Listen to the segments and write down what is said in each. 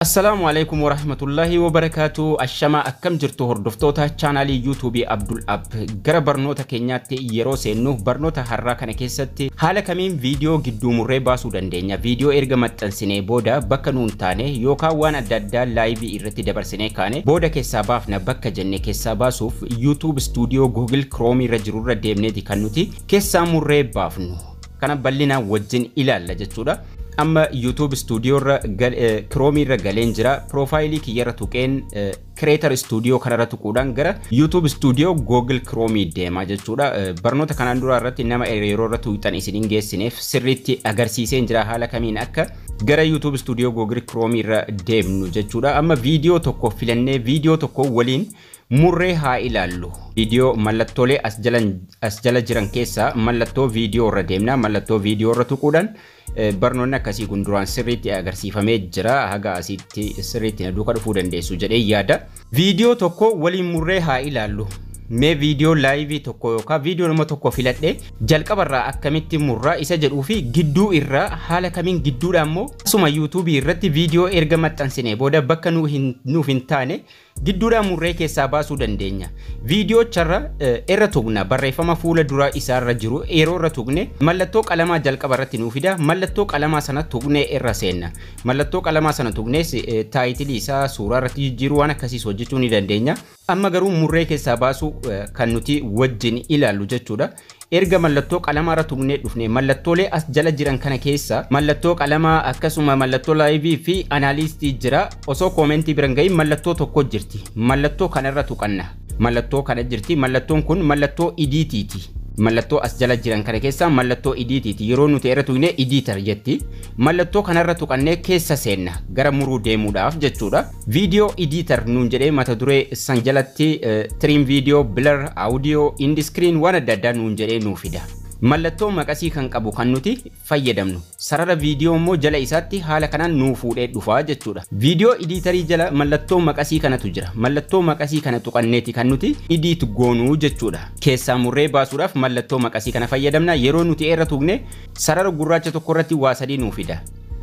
Assalaamu alaikum warahmatullahi wabarakaatu ashama akkam jirtu hordoftoota chaanaalii yuutuubii Abdul Ab gara barnoota keenyaatti yeroo seennu barnoota har'aa kana keessatti haala kamiin viidiyoo gidduu murree baasuu dandeenya viidiyoo erga maxxansinee booda bakka nuun taane yookaan waan adda addaa laayivii irratti dabarsinee kaane booda keessaa baafna bakka jenne keessaa baasuuf yuutuub istuudiyoo guugil kiroomi irra jirurra deemneeti kan nuti keessaa murree baafnu kana bal'inaan wajjin ilaalla jechuudha. amma YouTube studio irra Chrome irra galeen jira profaayilii kiyyarra tuqeen Creator Studio kanarra tuquudhaan gara YouTube Studio Google Chrome deema jechuudha. Barnoota kanaan dura irratti nama yeroo irra tuuxan isiniin geessineef sirriitti agarsiiseen jira haala kamiin akka gara YouTube Studio Google Chrome irra deemnu jechuudha. Amma viidiyoo tokko filannee viidiyoo tokko waliin murree haa ilaallu. Viidiyoo mallattoolee as jala jiran keessaa mallattoo viidiyoo irra deemna. Mallattoo viidiyoo irra tuquudhaan barnoonni akkasii kun duraan sirriitti agarsiifamee jira. Haga asitti sirriitti na duuka dhufuu dandeessu jedhee yaada. Viidiyoo tokko waliin murree haa ilaallu. Mee viidiyoo laayivii tokko yookaan viidiyoo nama tokko filadhee jalqabarraa akkamitti murraa isa jedhuu fi gidduu irraa haala kamiin gidduudha immoo asuma yuutuubii irratti viidiyoo erga maxxansine booda bakka nuuf hin taane gidduudhaan murree keessaa baasuu dandeenya. Viidiyoocha irra tuqna barreeffama fuula duraa isaarra jiru yeroo irra tuqne mallattoo qalamaa jalqaba irratti nuu fida mallattoo qalamaa sana tuqnee irra seenna. Mallattoo qalamaa sana tuqnees taayitilii isaa suuraa irratti jijjiiruu waan akkasiis hojjechuu ni dandeenya. Amma garuu murree keessaa baasuu kan nuti wajjin ilaallu jechuudha. erga mallattoo qalamaa irra tuqnee dhufne mallattoolee as jala jiran kana keessa mallattoo qalamaa akkasuma mallattoo laayivii fi anaalistii jira osoo koomentii biran gahin mallattoo tokko jirti mallattoo kanarra tuqanna mallattoo kana jirti mallattoon kun mallattoo idiitiiti. mallattoo as jala jiran kana keessaa mallattoo idiitiiti yeroo nuti irra tuqne idiitar jetti mallattoo kanarra tuqannee keessa seenna gara muruu deemuudhaaf jechuudha viidiyoo idiitar nuun jedhee mata duree san jalatti tiriim viidiyoo bilar audiyoo indiskiriin waan adda addaa nuun jedhee nuu fida mallattoo maqasii kan qabu kan nuti fayyadamnu sarara viidiyoo immoo jala isaatti haala kanaan nuu fuudhee dhufaa jechuudha viidiyoo idiitarii jala mallattoo maqasii kanatu jira mallattoo maqasii kana tuqanneeti kan nuti idiit goonuu jechuudha keessaa murree baasuudhaaf mallattoo maqasii kana fayyadamna yeroo nuti irra tuqne sarara gurraacha tokko irratti waa sadii nuu fida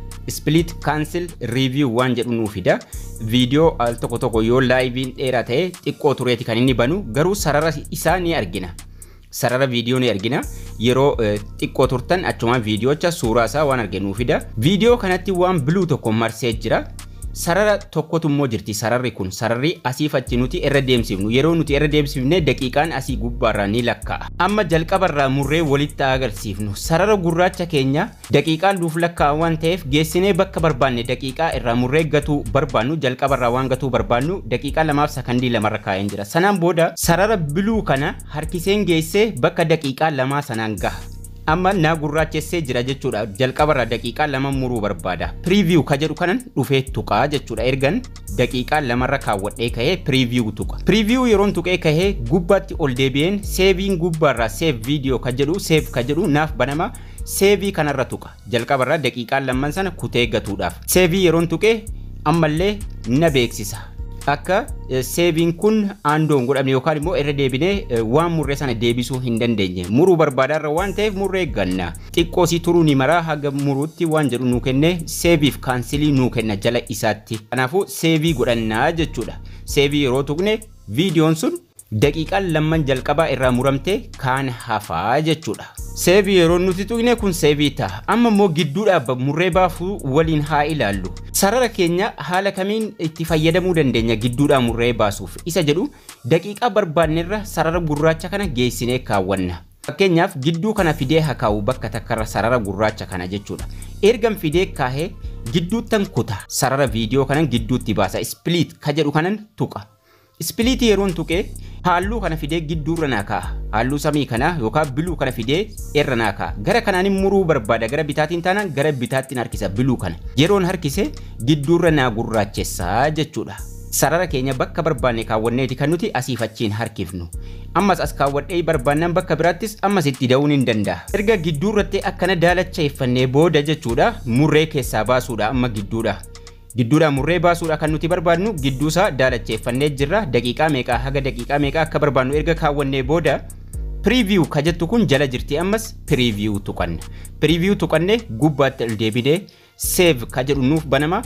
split cancel review waan jedhu nuu fida viidiyoo al tokko tokko yoo laayiviin dheeraa ta'e xiqqoo tureeti kan inni banu garuu sarara isaa ni argina sarara viidiyoo ni argina yeroo xiqqoo turtan achumaan viidiyoocha suuraa isaa waan arginu fida viidiyoo kanatti waan biluu tokko marsee jira sarara tokkotu immoo jirti sararri kun sararri asiif achi nuti irra deemsifnu yeroo nuti irra deemsifne daqiiqaan asii gubbaarraa ni lakkaa'a amma jalqabarraa murree walitti agarsiifnu sarara gurraacha keenya daqiiqaan nuuf lakkaa'a waan ta'eef geessinee bakka barbaanne daqiiqaa irraa murree gatuu barbaannu jalqabarraa waan gatuu barbaannu daqiiqaa lamaaf sakandii lamarra kaa'een jira sanaan booda sarara biluu kana harkiseen geessee bakka daqiiqaa lamaa sanaan gaha amma naa gurraachessee jira jechuudha jalqabarraa daqiiqaa lama muruu barbaada piriiviyuu ka jedhu kanan dhufee tuqaa jechuudha ergan daqiiqaa lamarra kaawwadhee kahee piriiviyuu tuqa piriiviyuu yeroon tuqee kahee gubbaatti ol deebi'een seeviin gubbaarraa seef viidiyoo ka jedhu seef ka jedhu naaf banama seevii kanarra tuqa jalqabarraa daqiiqaa lamman sana kutee gatuudhaaf seevii yeroon tuqee ammallee na beeksisa akka seeviin kun aandoon godhamne yookaan immoo irra deebinee waan murree sana deebisuu hin dandeenye muruu barbaadarra waan ta'eef murree ganna xiqqoo si turuu ni maraa haga muruutti waan jedhu nuu kenne seeviif kaansilii nuu kenna jala isaatti kanaafuu seevii godhannaa jechuudha seevii yeroo tuqne viidiyoon sun daqiiqaan lamman jalqabaa irraa muramte kaan hafaa jechuudha. Seevii yeroo nuti tuqne kun seevii ta'a. Amma immoo gidduudhaaf murree baafuu waliin haa ilaallu. Sarara keenya haala kamiin itti fayyadamuu dandeenya gidduudhaan murree baasuuf isa jedhu daqiiqaa barbaannerra sarara gurraacha kana geessinee kaawwanna. Fakkeenyaaf gidduu kana fidee haa kaa'u bakka takkarra sarara gurraacha kana jechuudha. Ergan fidee kaahee gidduuttan kuta sarara viidiyoo kanan gidduutti baasa. Split ka jedhu kanan tuqa. Ispiliitii yeroon tuqee halluu kana fidee gidduurra naa kaa'a. Halluu samii kana yookaan biluu kana fidee irra naa kaa'a. Gara kanaan muruu barbaada. Gara bitaatiin taanaan gara bitaattiin harkisa biluu kana. Yeroon harkise gidduurra naa gurraachessaa jechuudha. Sarara keenya bakka barbaanne kaawwanneeti kan nuti asiif achiin harkifnu. Ammas as kaawwadhee barbaannan bakka biraattis ammas itti da'uun hin danda'a. Erga gidduurratti akkana daalacheeffannee booda jechuudha murree keessaa baasuudha amma gidduudha. gidduudhaan murree baasuudha kan nuti barbaadnu gidduusaa daalacheeffannee jirra daqiiqaa meeqaa haga daqiiqaa meeqaa akka barbaadnu erga kaawwannee booda piriiviyuu ka jettu kun jala jirti ammas piriiviyuu tuqanna piriiviyuu tuqannee gubbaatti ol deebinee seev ka jedhu nuuf banama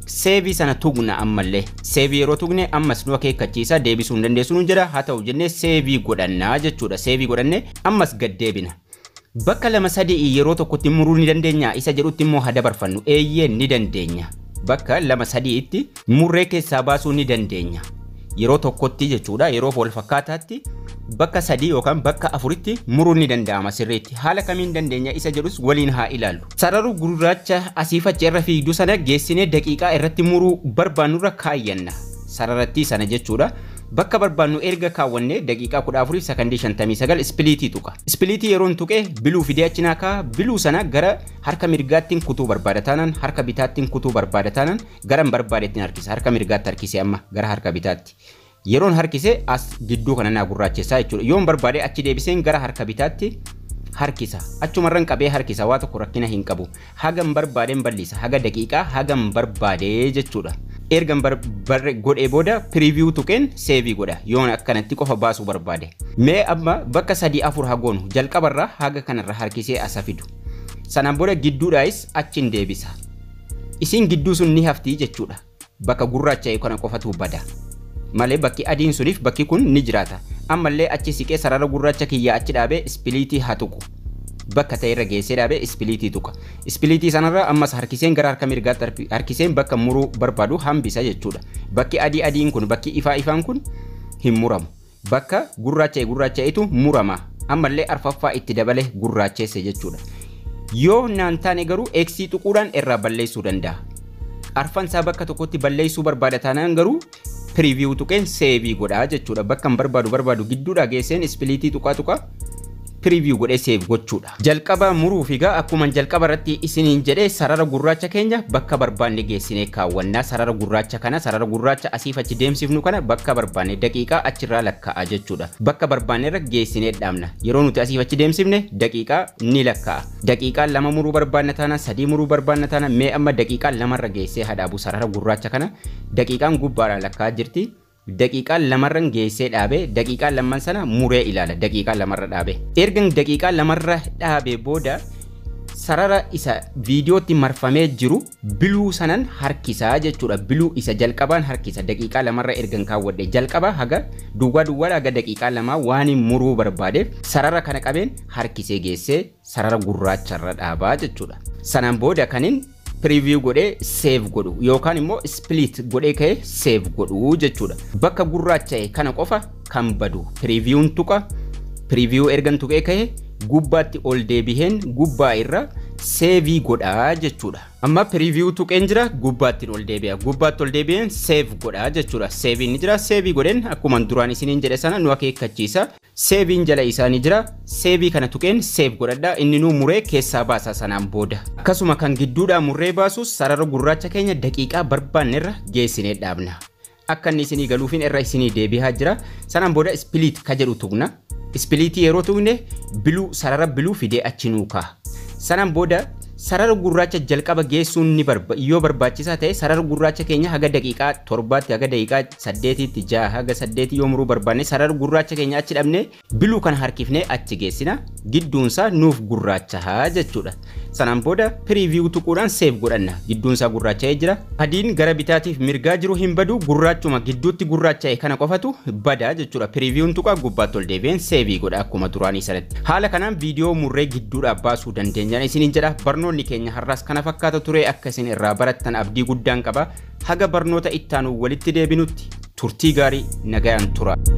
seevii sana tugna ammallee seevii yeroo tugne ammas nu akeekkachiisa deebisuu hin dandeessu nu jedha haa ta'u jennee seevii godhannaa jechuudha seevii godhannee ammas gad deebina. Bakka lama sadii yeroo tokkotti muruu ni dandeenya isa jedhutti immoo haa dabarfannu eeyyee ni dandeenya. Bakka lama sadiitti murree keessaa baasuu ni dandeenya. Yeroo tokkotti jechuudha yeroo wal fakkaataatti bakka sadii yookaan bakka afuritti muruun ni danda'ama sirriitti haala kamiin dandeenya isa jedhus waliin haa ilaallu. Sararuu gurraacha asii fachi irra fiigdu sana geessinee daqiiqaa irratti muruu barbaannurra kaayyanna sararatti sana jechuudha. Bakka barbaannu erga kaawwannee daqiiqaa 14 sekondii 59 ispiliitii tuqa. Ispiliitii yeroon tuqee biluu fidee achi naa kaa biluu sana gara harka mirgaattiin kutuu barbaada taanaan harka bitaattiin kutuu barbaada taanaan gara hin barbaadeettiin harkisa harka mirgaatti harkise amma gara harka bitaatti. Yeroon harkise as gidduu kana naa gurraachessaa jechuudha. Yoon barbaade achi deebiseen gara harka bitaatti harkisa achumarran qabee harkisa waa tokko rakkina hin qabu hagam barbaadeen bal'isa haga daqiiqaa hagam barbaadee jechuudha. ergan godhee booda piriiviyuu tuqeen seevii godha yoon akkanatti qofa baasuu barbaade. Mee amma bakka sadii afur hagoonu jalqabarraa haga kanarra harkisee asa fidu. Sanaan booda gidduudhaayis achiin deebisa. Isiin gidduu sun ni haftii jechuudha. Bakka gurraacha'e kana qofatu bada. Malee bakki adiin suniif bakki kun ni jiraata. Ammallee achi siqee sarara gurraacha kiyyaa achi dhaabee ispiliitii haa tuqu. bakka ta'e irra geessee dhaabee ispiliitii tuqa. Ispiliitii sanarra ammas harkiseen gara harka mirgaatti harkiseen bakka muruu barbaadu hambisa jechuudha. Bakki adii adiin kun bakki ifaa ifaan kun hin muramu. Bakka gurraacha'e gurraacha'etu murama. Ammallee arfaffaa itti dabale gurraacheesse jechuudha. Yoo naan taane garuu eeksii tuquudhaan irraa balleessuu danda'a. Arfan isaa bakka tokkotti balleessuu barbaada taanaan garuu piriiviyuu tuqeen seevii godhaa jechuudha. Bakka hin barbaadu barbaadu gidduudhaa geesseen ispiliitii tuqaa tuqaa piriiviyuu godhee seef gochuudha. Jalqaba muruuf egaa akkuma jalqaba irratti isiniin jedhee sarara gurraacha keenya bakka barbaanne geessinee kaawwannaa sarara gurraacha kana sarara gurraacha asiif achi deemsifnu kana bakka barbaanne daqiiqaa achirraa lakkaa'a jechuudha. Bakka barbaanne irra geessinee dhaabna. Yeroo nuti asiif achi deemsifne daqiiqaa ni lakkaa'a. Daqiiqaa lama muruu barbaanna taana sadii muruu barbaanna taana mee amma daqiiqaa lamarra geessee hadhaabu sarara gurraacha kana daqiiqaan gubbaadhaan lakkaa'aa jirti. daqiiqaa lamarran geessee dhaabe daqiiqaa lamman sana muree ilaala daqiiqaa lamarra dhaabe ergan daqiiqaa lamarra dhaabe booda sarara isa viidiyootti marfamee jiru biluu sanan harkisaa jechuudha biluu isa jalqabaan harkisa daqiiqaa lamarra ergan kaawwadhe jalqaba haga duwwaa duwwaa haga daqiiqaa lamaa waan muruu barbaadeef sarara kana qabeen harkisee geessee sarara gurraacharra dhaabaa jechuudha sanaan booda kanin piriiviyuu godhee seef godhu yookaan immoo ispiliit godhee ka'ee seef godhu jechuudha. Bakka gurraacha'e kana qofa kan badu piriiviyuun tuqa piriiviyuu ergan tuqee ka'e gubbaatti ol deebiheen gubbaa irra seevii godhaa jechuudha. Amma piriiviyuu tuqeen jira gubbaatti ol deebi'a. Gubbaatti ol deebi'een seef godhaa jechuudha. Seeviin ni jira. Seevii godheen akkuma duraan isiniin jedhe sana nu akeekkachiisa. Seeviin jala isaanii jira. Seevii kana tuqeen seef godhadha. Inni nu muree keessaa baasa sanaan booda. Akkasuma kan gidduudhaa murree baasus sarara gurraacha keenya daqiiqaa barbaannerra geessinee dhaabna. Akka inni isinii galuufin irra isinii deebi'aa jira. Sanaan booda ispiliit ka jedhu tuqna. Ispiliitii yeroo tuqne biluu sarara biluu fidee achi nuu kaa'a. Sanaan booda sarara gurraacha jalqaba geessuun ni barba yoo barbaachisaa ta'e sarara gurraacha keenya haga daqiiqaa torbaatti haga daqiiqaa saddeetitti jaha haga saddeetii yoo muruu barbaanne sarara gurraacha keenya achi dhabne biluu kana harkifnee achi geessina gidduunsaa nuuf gurraachahaa jechuudha. Sanaan booda piriiviyuu tuquudhaan seef godhanna gidduunsaa gurraacha'ee jira. Adiin gara bitaatiif mirgaa jiru hin badu gurraachuma gidduutti gurraacha'e kana qofatu badaa jechuudha. Piriiviyuun tuqaa gubbaatti ol deebi'een seevii godha akkuma duraanii sanatti. Haala kanaan viidiyoo murree gidduudhaa baasuu dandeenyaan isiniin jedha barnoonni keenya har'aas kana fakkaata ture akka isin irraa barattan abdii guddaan qaba. Haga barnoota ittaanu walitti deebinutti turtii gaarii nagayaan tura.